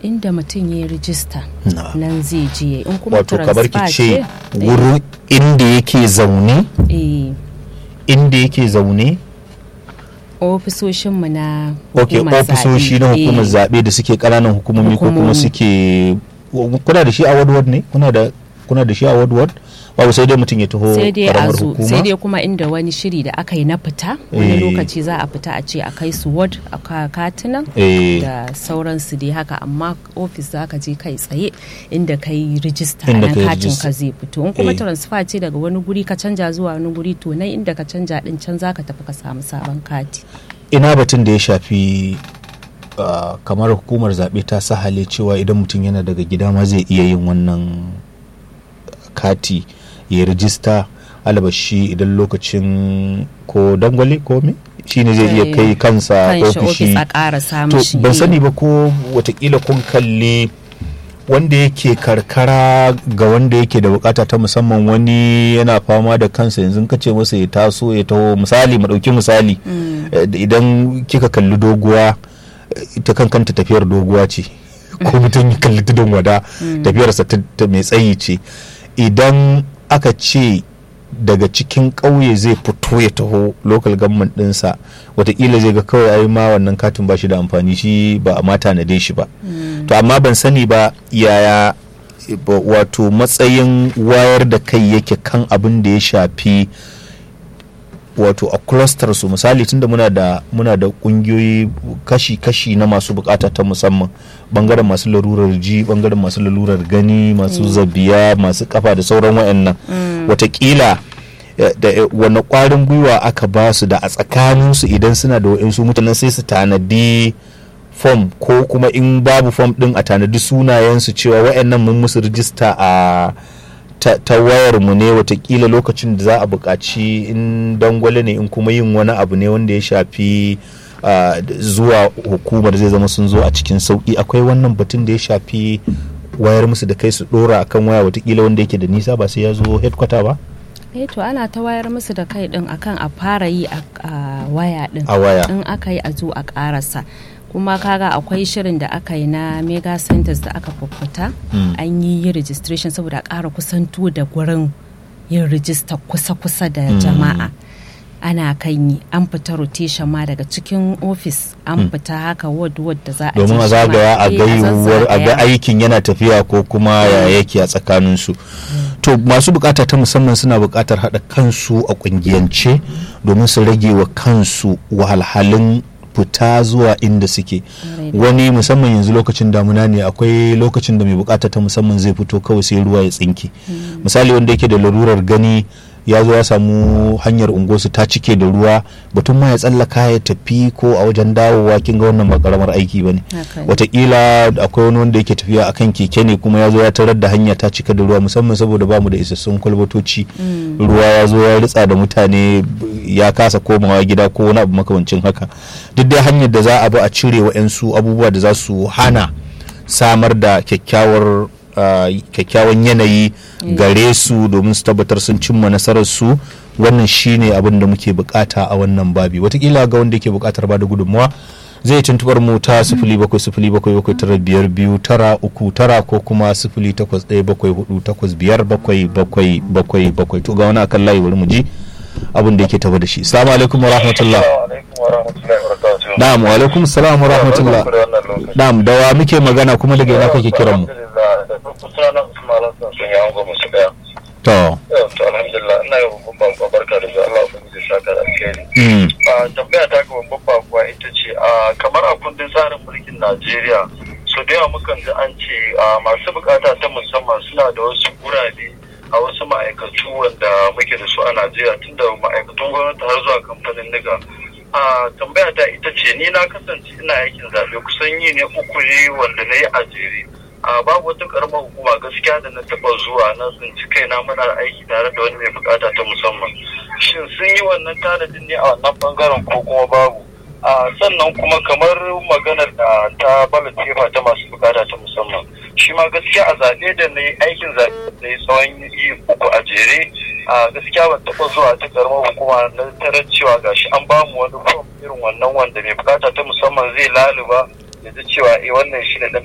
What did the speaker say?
inda mutum ya yi rijista Na'am. nan zai je in kuma wato kamar ki transfer ce wurin inda yake zaune eh, inda yake zaune ofisoshinmu na ok hukumar ofisoshi na zaɓe. hukumar Eh, zaɓe da suke ƙananan hukumomi ko kuma Hukumomi. suke kuna da shi a ward ne kuna da kuna da shi a ward ward babu sai dai mutum ya taho sai dai a karamar zo hukuma sai dai kuma inda wani shiri da aka yi na fita wani Eh. lokaci za a fita a ce a kai su ward a ka- katunan Eh. da sauransu dai haka amma ofis za ka je kai tsaye inda ka yi rijista Inda nan ka yi katin rijista. ka zai fito in kuma Eh. transfer ce daga wani guri ka canja zuwa wani guri to nan inda ka canja din can za ka tafi ka samu sabon kati ina batun da ya shafi uh, kamar hukumar zaɓe ta sahale cewa idan mutum yana daga gida ma zai iya yin wannan kati ya rijista alabashi idan lokacin ko dangwale ko me shi ne zai iya Eh, kai kansa kan shi ofis ofishi a ƙara samun to shi ban eh. sani ba ko watakila kun kalli wanda yake karkara ga wanda yake da bukata ta musamman wani yana fama da kansa yanzu ka ce masa ya taso ya taho misali mu dauki misali eh, idan kika kalli doguwa eh, ita kan kanta tafiyar doguwa ce ko mutum ya kalli tudun wada tafiyarsa ta ta mai tsayi ce idan aka ce daga cikin ƙauye zai fito ya taho local government ɗinsa watakila zai ga kawai ai ma wannan katin ba shi da amfani shi ba a mata na shi ba to amma ban sani ba yaya ba- wato matsayin wayar da kai yake kan abin da ya shafi wato a cluster su misali tunda muna da muna da kungiyoyi kashi-kashi na masu bukata ta musamman bangaren masu larurar ji bangaren masu larurar gani masu zabiya masu kafa da sauran wayannan watakila eh, da eh, wani kwarin gwiwa aka ba su da a tsakaninsu idan suna da wa'insu mutanen sai su tanadi fom ko kuma in babu fom din a tanadi sunayensu cewa wayannan mun musu rijista a ta, ta wayar mu ne watakila lokacin da za a buƙaci in dangwale ne in kuma yin wani abu ne wanda ya shafi ah, d- zuwa hukumar zai zama sun zo a cikin sauƙi akwai wannan batun da ya shafi wayar musu da kai su ɗora akan waya watakila wanda yake da nisa ba sai ya zo headquarter ba eh to ana ta wayar musu da kai din akan a fara yi a a waya din a waya in aka yi a zo a karasa kuma kaga akwai shirin da aka yi na mega centers da aka fuffuta Mm. an yi yi registration saboda a ƙara kusanto da gurin yin rijista kusa-kusa da jama'a ana kan yi an fita rotation ma daga cikin ofis an fita haka ward ward da za a domin je a shi ma. zagaya a Eh, ga yiwuwar a ga zazzagaya. aikin yana tafiya ko kuma ya yake a tsakaninsu to masu bukata ta musamman suna bukatar haɗa kansu a ƙungiyance domin su rage wa kansu wahalhalun fita zuwa inda suke wani musamman yanzu lokacin damuna ne akwai lokacin da mai bukata ta musamman zai fito kawai sai ruwa ya tsinke misali wanda yake da larurar gani ya zo ya samu hanyar unguwarsu ta cike da ruwa batun ma ya tsallaka ya tafi ko a wajen dawowa kin ga wannan ba karamar aiki bane Haka ne. watakila akwai wani wanda yake tafiya akan keke ne kuma ya zo ya tarar da hanya ta cika da ruwa musamman saboda bamu da isassun kwalbatoci ruwa ya zo ya ritsa da mutane ya kasa komawa gida ko wani abu makamancin haka duk dai hanyar da za a bi a cire wa'yansu abubuwa da za su hana samar da kyakkyawar uh, kyakkyawan yanayi gare su domin su tabbatar sun cimma nasarar su wannan shine abin da muke bukata a wannan babi watakila ga wanda yake bukatar ba da gudunmawa zai tuntubar mu ta sifili bakwai sifili bakwai bakwai tara biyar biyu tara uku tara ko kuma sifili takwas ɗaya bakwai hudu takwas biyar bakwai bakwai bakwai bakwai to ga wani akan layi bari mu ji abin da yake tafa da shi salamu alaikum wa rahmatullah na'am wa alaikum salam wa rahmatullah na'am da wa muke magana kuma daga ina kake kiran mu to to alhamdulillah ina yi babban babban barka da zuwa Allah ubangiji saka da alkhairi mm, a tambaya ta ga babban bakuwa ita ce a kamar a kundin tsarin mulkin Najeriya so da yawa mukan ji an ce a masu bukata ta musamman suna da wasu gurabe a wasu ma'aikatu wanda muke da su a Najeriya tun da ma'aikatun gwamnati har zuwa kamfanin niga a tambaya ta ita ce ni na kasance ina aikin zaɓe kusan yi ne uku ne wanda na yi a jere a babu wata karamar hukuma gaskiya da na taba zuwa na tsinci kaina muna aiki tare da wani mai bukata ta musamman shin sun yi wannan tanadin ne a wannan bangaren ko kuma babu a sannan kuma kamar maganar da ta ballot paper ta masu bukata ta musamman shi ma gaskiya a zaɓe da na yi aikin zaɓe da ya tsawon yi uku a jere a gaskiya ban taɓa zuwa ta karamar hukuma na tarar cewa gashi an bamu wani fom irin wannan wanda mai bukata ta musamman zai laluba ya ji cewa eh wannan shi ne dan